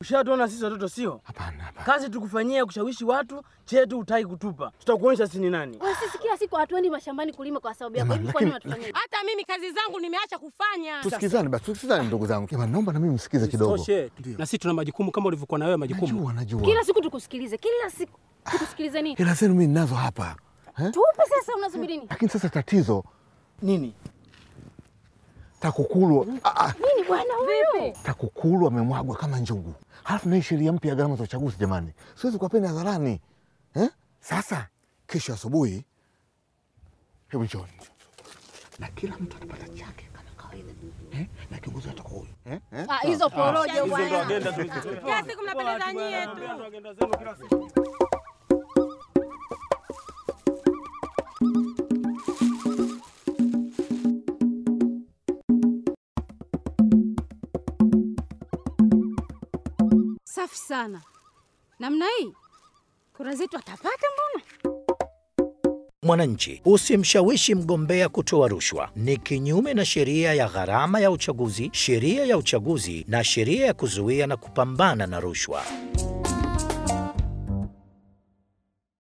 Ushatuona sisi watoto sio? Hapana, hapana. Kazi tukufanyia kushawishi watu, chetu utaki kutupa. Tutakuonyesha sisi ni nani. Wewe sisi kila siku hatuendi mashambani kulima kwa sababu yako. Jamani, Hivi kwa nini lakini- watufanyie? Hata mimi kazi zangu nimeacha kufanya. Tusikizane basi, tusikizane ndugu zangu. Jamani, naomba na mimi msikize kidogo. Toshe. Na sisi tuna majukumu kama ulivyokuwa na wewe majukumu. Najua, najua. Kila siku tukusikilize, kila siku tukusikilize nini? Hela zenu mimi ninazo hapa. Eh? Tupe sasa, unasubiri nini? Lakini sasa tatizo Nini? TAKUKURU ah, ah, Nini bwana huyu? TAKUKURU amemwagwa kama njugu. Halafu na hii sheria mpya ya gharama za uchaguzi, jamani, siwezi kuwapeni hadharani eh? Sasa kesho asubuhi, hebu njoni na kila mtu atapata chake kama kawaida eh? na kiongozi atakuwa huyu eh? eh? Ah, hizo porojo bwana. Kila siku mnapendeza nyie tu. Safi sana. Namna hii kura zetu atapata mbona? Mwananchi, usimshawishi mgombea kutoa rushwa. Ni kinyume na sheria ya gharama ya uchaguzi, sheria ya uchaguzi na sheria ya kuzuia na kupambana na rushwa.